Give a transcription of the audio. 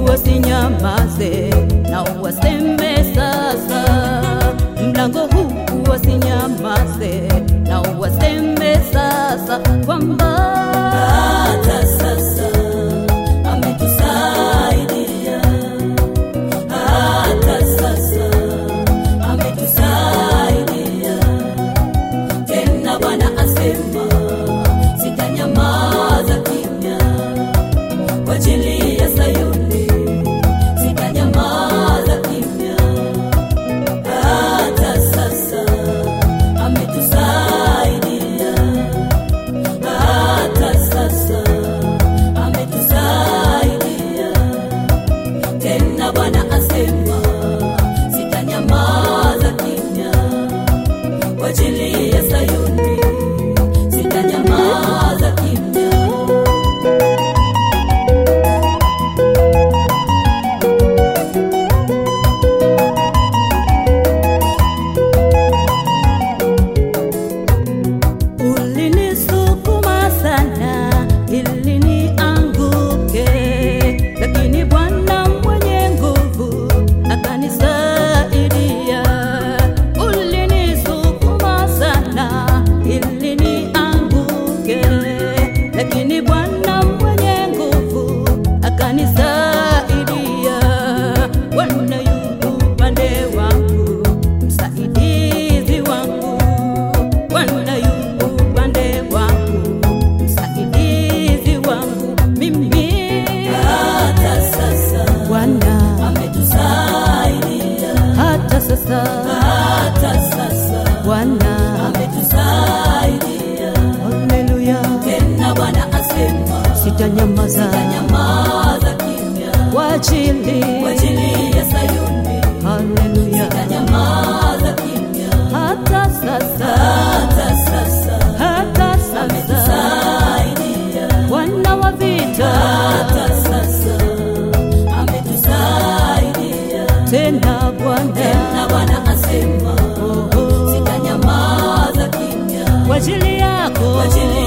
wasinyamaze na waseme sasa, mlango huu wasinyamaze na waseme sasa kwamba hata sasa ametusaidia, hata sasa ametusaidia. Tena Bwana asema sitanyamaza kimya kwa ajili ya Sayuni, sitanyamaza kimya. Hata sasa ametusaidia, hata sasa ametusaidia. Tena Bwana asema sitanyamaza kimya kwa ajili ya Sayuni, sitanyamaza kimya. ulinisukuma sana ili nianguke, lakini Bwana mwenye nguvu akanisaidia. Ulinisukuma sana ili nianguke, lakini Bwana mwenye nguvu akanisaidia. Bwana yu upande wangu, msaidizi wangu. Bwana yu upande wangu, msaidizi wangu. Mimi Hata sasa Bwana, ametusaidia, hata sasa hata sasa Bwana, ametusaidia. haleluya, Tena Bwana asema sitanyamaza nyamaza kimya kwa ajili, kwa ajili ya Sayuni, haleluya, nyamaza kimya. hata sasa, Hata sasa hata sasa ametusaidia, Bwana wa vita, hata sasa ametusaidia. tena Bwana, Tena Bwana asema oh, oh, sitanyamaza kimya kwa ajili yako kwa ajili